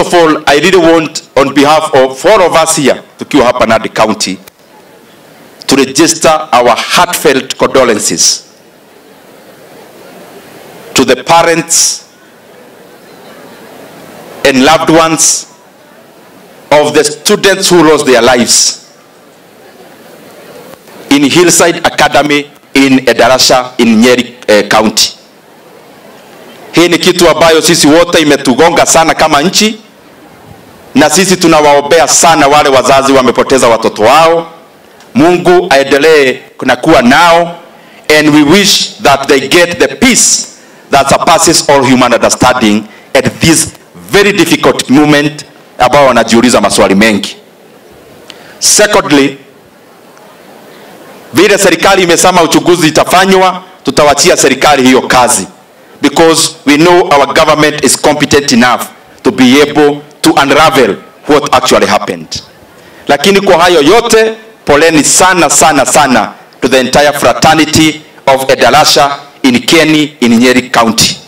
of all, I really want on behalf of four of us here, tukiwa hapa Nandi County, to register our heartfelt condolences to the parents and loved ones of the students who lost their lives in Hillside Academy in Edarasha in Nyeri eh, County. Hii ni kitu ambayo sisi wote imetugonga sana kama nchi, na sisi tunawaombea sana wale wazazi wamepoteza watoto wao. Mungu aendelee na kuwa nao, and we wish that they get the peace that surpasses all human understanding at this very difficult moment ambao wanajiuliza maswali mengi. Secondly, vile serikali imesema uchunguzi itafanywa, tutawachia serikali hiyo kazi because we know our government is competent enough to be able to unravel what actually happened. Lakini kwa hayo yote, poleni sana sana sana to the entire fraternity of Edalasha in Keni in Nyeri County.